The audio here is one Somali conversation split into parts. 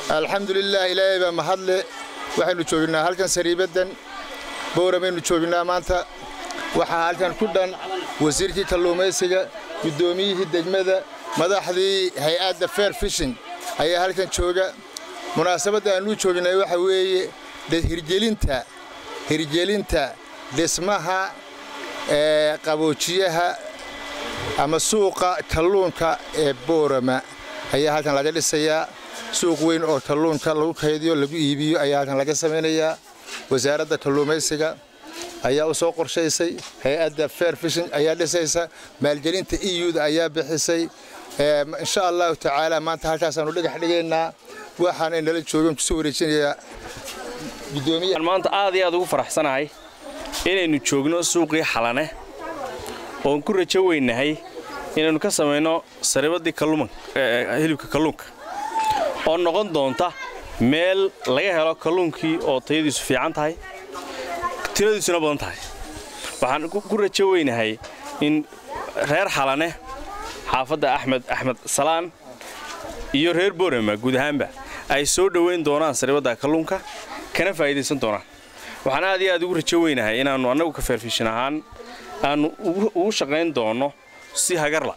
alxamdulilah ilaahay baa mahadle waxaynu joognaa halkan sariibaddan bowramaynu joognaa maanta waxaa halkan ku dhan wasiirkii kalluumaysiga guddoomiyihii degmada madaxdii hay-adda fair fishing ayaa halkan jooga munaasabadda aannu joognay waxa weeye hirgelinta hirgelinta dhismaha ee qaboojiyaha ama suuqa kalluunka ee boorama ayaa halkan laga dhisayaa suuq weyn oo kalluunka lagu kaydiyo lagu iibiyo ayaa halkan laga samaynayaa wasaaradda kalluumaysiga ayaa u soo qorshaysay hay-adda fair fishing ayaa dhisaysa maalgelinta euda ayaa bixisay insha allahu tacaala maanta halkaasaanu dhagax dhigaynaa waxaana nala joogan kusoo wareejinayaa gudoomiyaha maanta aad iyo aad ugu faraxsanahay inaynu joogno suuqii xalane oon ku rajo weynahay inaynu ka samayno sariibadii hilibka kalluunka oo noqon doonta meel laga helo kalluunkii oo tayadiisu fiican tahay tiradiisuna badan tahay waxaan ku rajo weynahay in reer xalane xaafadda axmed axmed salaan iyo reer boorama guud ahaanba ay soo dhowayn doonaan sariibadda kalluunka kana faa'iidaysan doonaan waxaan aad iyo aad ugu rajo weynahay inaannu annagu ka feerfishin ahaan aannu ugu shaqayn doonno si hagarla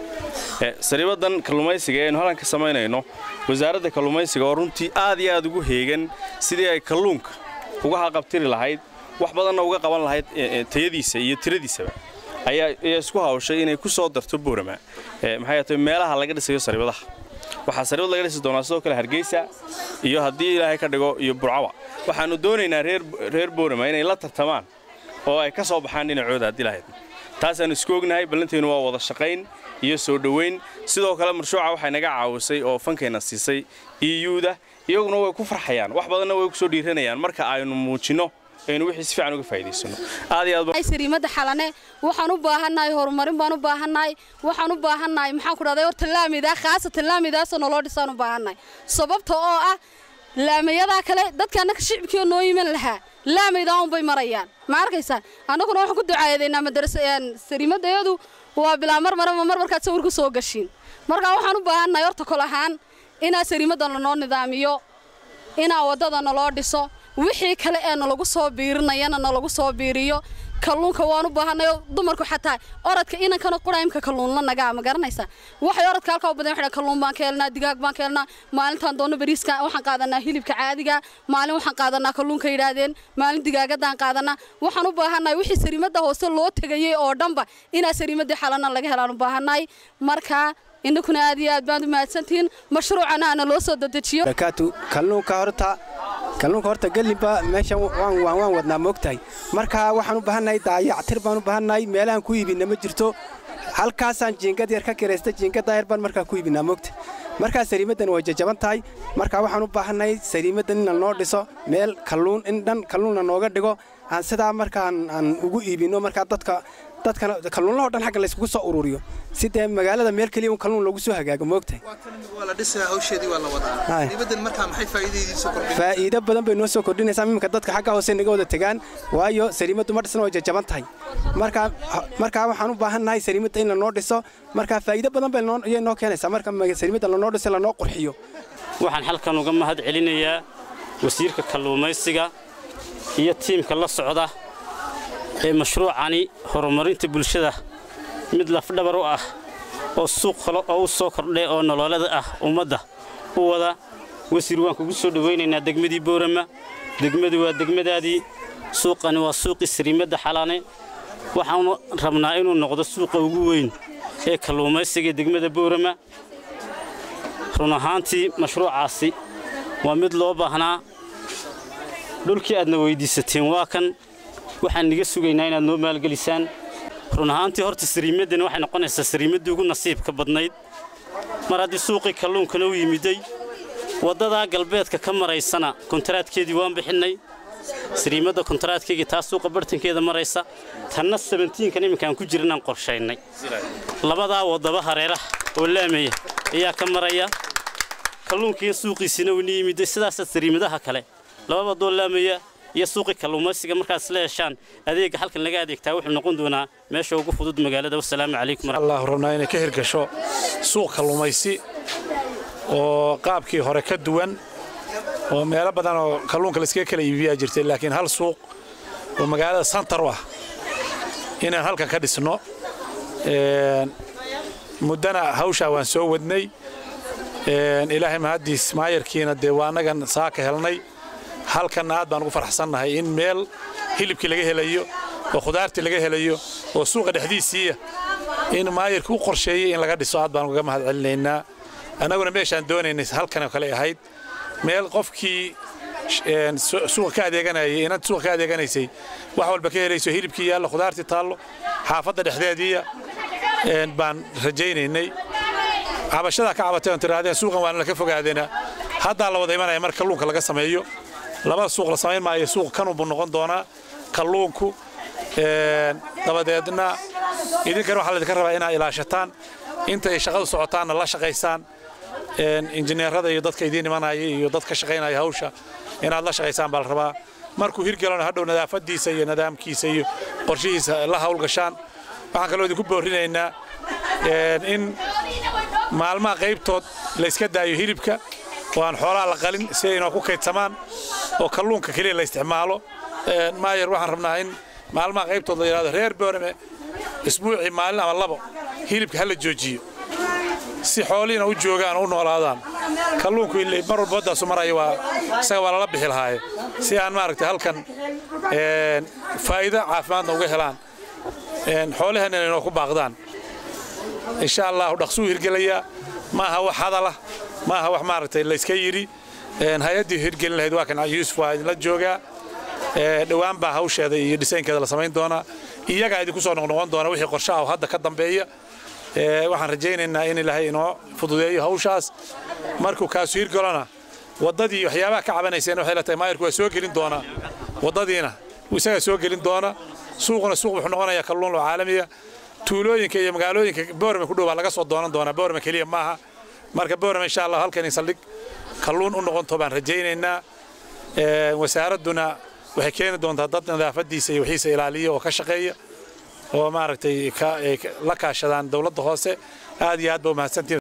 sariibaddan kalluumaysiga ee aynu halkan ka samaynayno wasaaradda kalluumaysiga oo runtii aad iyo aad ugu heegan sidii ay kalluunka uga haqabtiri lahayd wax badanna uga qaban lahayd tayadiisa iyo tiradiisaba ayaa isku hawshay inay ku soo darto boorama maxay tahay meelaha laga dhisayo sariibadaha waxaa sariibad laga dhisi doonaa sidoo kale hargeysa iyo haddii ilaahay ka dhigo iyo burcawa waxaannu doonaynaa reer boorama inay la tartamaan oo ay ka soo baxaan dhinacooda haddii lahayd taasaannu isku ognahay ballanteennu waa wada shaqayn iyo soo dhowayn sidoo kale marshuuca waxay naga caawisay oo fankayna siisay euda iyaguna way ku farxayaan wax badanna way ku soo dhiiranayaan marka aynu muujinno aynu wixii si fiican uga faa'iidaysano aad iyo aad sariimada xalane waxaan u baahannahay horumarin baan u baahannahay waxaan u baahannahay maxaan ku dhahday horta laamidaa khaasatan laamidaasoo noloo dhisaan u baahannahay sababta oo ah laamayadaa kale dadka annaka shicibkiioo noo yiman lahaa laamaydaa unbay marayaan ma arkaysaan annaguna waxaan ku ducaadeynaa sariimadayadu waa bilaa mar maraba mar markaad sawir ku soo gashiin markaa waxaan u baahannahay horta kol ahaan inaa sariimadda lanoo nidaamiyo inaa waddada naloo dhiso wixii kale ee nalagu soo biirinayana nalagu soo biiriyo kalluunka waan u baahannayo dumarku xataa orodka inankana quraymka kalluunla nagaa ma garanaysaa waxay orodka halkaa u badan waxay kalluun baan ka helnaa digaag baan ka helnaa maalintaan doonno bariiska waxaan qaadanaa hilibka caadiga maalin waxaan qaadanaa kalluunka yidhaahdeen maalin digaagadaan qaadanaa waxaan u baahannahay wixii sariimadda hoose loo tegayey oo dhanba inaa sariimaddii xalana laga helaan u baahannahay markaa innakuna aad iyo aad baad u mahadsantihiin mashruucana ana loo soo dadejiyo barakaatu kalluunka horta kalluunka horta gelinba meeshan waan waan wadnaa moogtahay marka waxaan u baahannahay daayactir baan u baahannahay meelahan ku iibinna ma jirto halkaasaan jiingad yar ka kiraysta jiingada yar baan markaa ku iibinaa moogta markaa sariimaddan way jajaban tahay marka waxaan u baahannahay sariimaddan in lanoo dhiso meel kalluun in dhan kalluunna nooga dhigo aan sidaa markaan aan ugu iibinno markaa dadka dadkana kalluunlahoo dhan xagga layskugu soo ururiyo si dee magaalada meel keliya un kalluun loogu soo hagaago moogtahay faa'iido badan bay noo soo kordhinaysaa iminka dadka xagga hoose naga wada tegaan waayo sariimaddu ma dhisna way jajaban tahay markaa markaa waxaan u baahannahay sariimadda in lanoo dhiso markaa faa'iido badan bay ayay noo keenaysaa marka sariimadda lanoo dhiso lanoo qurxiyo waxaan halkan uga mahad celinayaa wasiirka kalluumaysiga iyo tiimka la socda ee mashruucani horumarinta bulshada mid lafdhabar u ah oo suuq kale oo u soo kordhay oo nololada ah ummadda u wada wasiir waan kugu soo dhowaynaynaa degmadii boorama degmadu waa degmadaadii suuqani waa suuqii sariimadda xalaane waxaanu rabnaa inuu noqdo suuqa ugu weyn ee kalluumaysiga degmada boorama run ahaantii mashruucaasi waa mid loo baahnaa dhulkii aadna weyddiisateen waa kan waxaan niga sugaynaa inaad noo maalgelisaan run ahaantii horta sariimaddani waxay noqonaysaa sariimaddii ugu nasiibka badnayd mar haddii suuqii kalluunkana u yimiday waddadaa galbeedka ka maraysana kontaraadkeedii waan bixinnay sariimadda kontaraadkeygii taa suuqa bartankeeda maraysa tanna sabentiinkan imminkaan ku jirnaan qorshaynay labadaa waddaba hareeraha oo laamaya ayaa ka maraya kalluunkiiyo suuqiisina uuna yimiday sidaasaa sariimadaha kale laba waddoo laamaya iyo suuqii kalluumaysiga markaad isla heshaan adeegga halkan laga adeegtaa wuxuu noqon doonaa meesha ugu fudud magaalada wasalaamu calaykum allahu rabnaa inay ka hirgasho suuq kalluumaysi oo qaabkii hore ka duwan oo meelo badan oo kalluunka layskaga kala iibiyaa jirtay laakiin hal suuq oo magaalada santar u ah inaan halkan ka dhisno muddana hawshaa waan soo wadnay ilaahay mahaddiis maayarkiina dee waa annagan saaka helnay halkanna aad baan ugu faraxsannahay in meel hilibkii laga helayo oo khudaartii laga helayo oo suuqa dhexdiisiiya in maayarkii u qorsheeyey in laga dhiso aad baan ugaga mahad celinaynaa annaguna meeshaan doonaynay halkan oo kale ahayd meel qofkii suuqa ka adeeganayay inaad suuqa ka adeeganaysay wax walba ka helayso hilibkii yaallo khudaartii taallo xaafadda dhexdeediiya baan rajaynaynay cabashadaa ka cabatay oon tirahdeen suuqan waana laka fogaadeena haddaa la wada imanaya marka kalluunka laga sameeyo labada suuq la samayn maayo suuq kanunbuu noqon doonaa kalluunku dabadeedna idinkana waxaa laydinka rabaa inaad ilaashataan intay shaqadu socotaanna la shaqaysaan injineerada iyo dadka idiin imanaya iyo dad ka shaqaynaya hawsha inaad la shaqaysaan baa la rabaa markuu hirgelona hadhow nadaafadiisa iyo nidaamkiisa iyo qorshihiisa la hawlgashaan waxaan kaloo idinku boorinaynaa in maalmaha qaybtood layska daayo hilibka oo aan xoolaha la qalin si ay inoo ku kaydsamaan oo kalluunka keliya la isticmaalo maayar waxaan rabnaa in maalmaha qaybtood la yidhahdo reer boorame isbuucii maalin ama labo hilibka ha la joojiyo si xoolihiina u joogaan oo u noolaadaan kalluunku ilay mar walba waddaasu maraya waa isaga waa lala bixi lahaaye si aan maaragtay halkan faa'iido caafimaadna uga helaan xoolaheenna inoo ku baaqdaan insha allahu dhaqsuu hirgelayaa ma aha wax hadalah ma aha wax maaragtay layska yidhi hay-addii hirgelin lahayd waa kan yuusuf waa idinla joogaa dhowaan baa hawsheeda iyo dhisaynkeeda la samayn doonaa iyagaa idinku soo noqnoqon doona wixii qorshe ah oo hadda ka dambeeya waxaan rajaynaynaa in ilaahay inoo fududeeyo hawshaas markuu kaasu hirgalona waddadii waxyaabaha ka cabanayseen waxay la tahay maayarku waa soo gelin doonaa waddadiina isagaa soo gelin doona suuquna suuq wuxuu noqonayaa kalluun oo caalamiya tuulooyinka iyo magaalooyinka boorame ku dhow baa laga soo doonan doonaa boorame keliya maaha marka boorame insha allah halkan in saldhig kalluun u noqonto baan rajaynaynaa wasaaradduna waxay keeni doontaa dad nadaafadiisa iyo wixiisa ilaaliya oo ka shaqeeya oo maaragtay la kaashadaan dowladda hoose aad iyo aad ba umahadsantiin